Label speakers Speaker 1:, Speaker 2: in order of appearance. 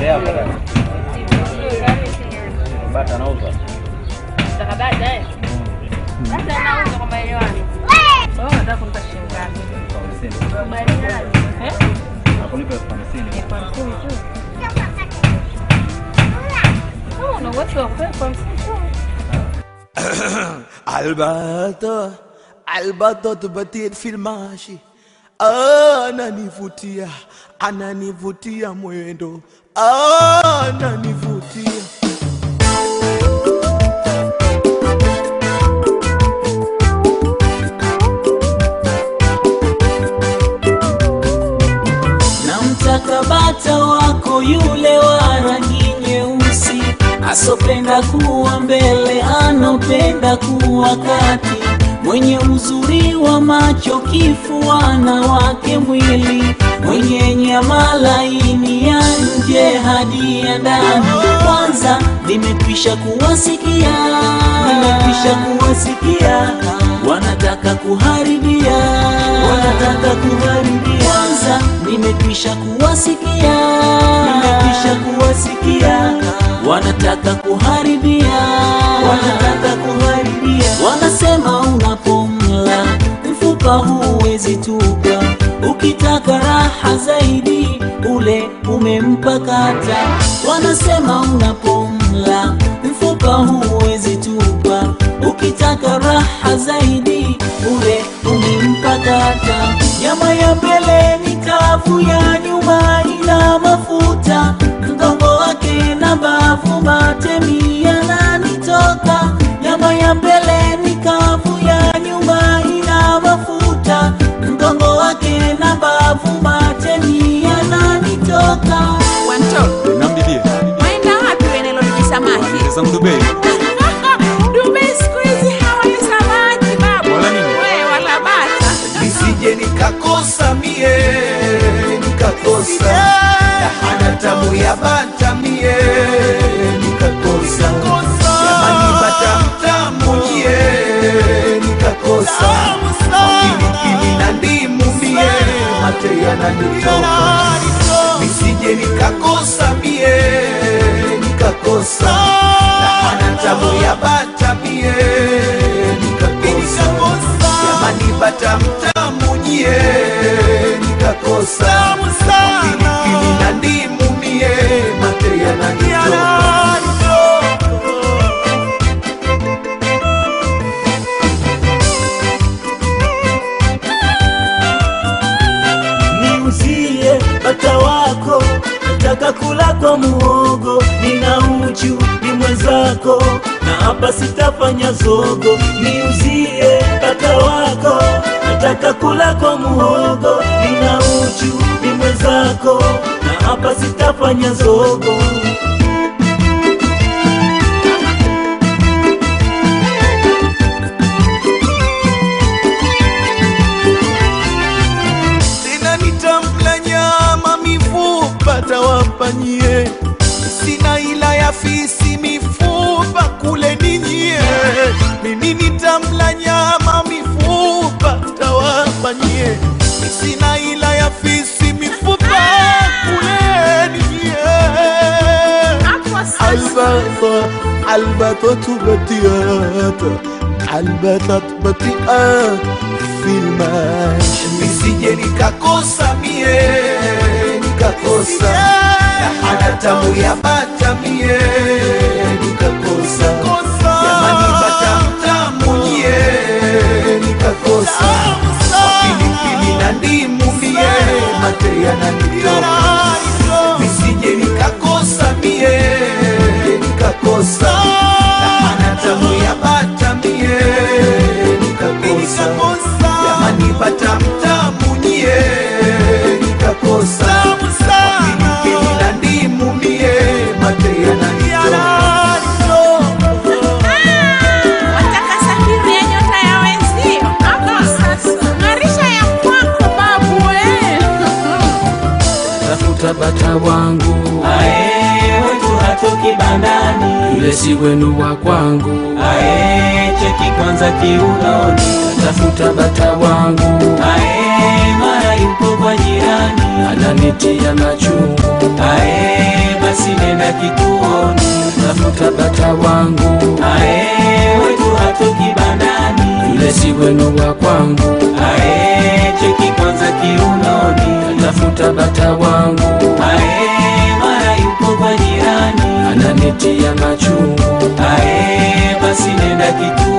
Speaker 1: Baadaye hapa dada. Bata anauza. Elfu hamsini.
Speaker 2: Eh?
Speaker 1: Nakulipa elfu hamsini.
Speaker 2: Elfu hamsini tu. Oh, una uwezo wa kulipa elfu hamsini tu.
Speaker 3: Alberto, Alberto tupatie filmashi. Ananivutia, ananivutia mwendo, ananivutia.
Speaker 4: namtaka bata wako yule wa rangi nyeusi asopenda kuwa mbele anopenda kuwa kati mwenye uzuri wa macho kifuana wake mwili mwenye nyama laini ya nje hadi ya ndani kwanza nimekwisha kuwasikia nimekwisha kuwasikia wanataka kuharibia wanataka kuharibia kwanza nimekwisha kuwasikia nimekwisha kuwasikia wanataka kuharibia wanataka kuharibia wanasema unapomla mfupa huwezi tupa ukitaka raha zaidi ule umempakata wanasema unapomla mfupa huwezi tupa ukitaka raha zaidi ule umempakata nyama ya mbele ni kavu ya nyuma ina mafuta mgongo wake na mbavu matemi yananitoka nyama ya mbele ni kavu ya nyuma ina mafuta mgongo wake na mbavu matemi yananitoka
Speaker 5: Wanto,
Speaker 6: Nambilie.
Speaker 5: waenda wapi wenelo ni samaki?
Speaker 6: Wanize zangu Dubai.
Speaker 5: Dubai siku hizi hawali samaki babu.
Speaker 6: Wala nini?
Speaker 5: We, wala bata.
Speaker 3: nisije nikakosa mie nikakosa hana tamu ya bata mie nikakosa jamani bata mtamu nyie nikakosa pilipili na ndimu mie mate yananitoka nisije nikakosa mie nikakosa hana tamu ya bata mie nikakosa jamani bata mtamu nyie nikakosa pilipili na ndimu mie mate yananitoka
Speaker 4: niuzie bata wako nataka kula kwa muhogo nina uchu ni mwenzako na hapa sitafanya zogo niuzie bata wako nataka kula kwa muhogo nina uchu ni mwenzako na hapa sitafanya zogo
Speaker 3: tena nitamla nyama mifupa tawapanyie sina ila ya fisi mifupa kule ninyie mimi nitamla nyama mifupa tawapanyie sina ila ya fisi mifupa kule ninyie
Speaker 5: Hapo sasa.
Speaker 3: البطة البطة بطيئات البطة بطيئات في الماشي nisije nikakosa mie nikakosa na hana tamu ya bata mie nikakosa jamani bata mtamu nyie nikakosa pilipili na ndimu mie mate yananitoka nisije nikakosa mie nikakosa na hana tamu ya bata mie nikakosa jamani bata mtamu nyie nikakosa pilipili na ndimu mie mate yananitoka
Speaker 5: Wataka safiri ya nyota ya wenzio. Hapo sasa. Ng'arisha ya kwako babu we.
Speaker 4: tafuta bata wangu ae wetu hatoki bandani yule si wenu wa kwangu ae cheki kwanza kiunoni tafuta bata wangu ae mara yupo kwa jirani ananitia machungu ae basi kituoni
Speaker 6: tafuta bata wangu
Speaker 4: ae wetu hatoki bandani
Speaker 6: yule si wenu wa kwangu
Speaker 4: ae cheki kwanza kiunoni
Speaker 6: tafuta bata wangu
Speaker 4: ae mara yuko kwa jirani
Speaker 6: ananitia machungu
Speaker 4: ae basi nenda kituoni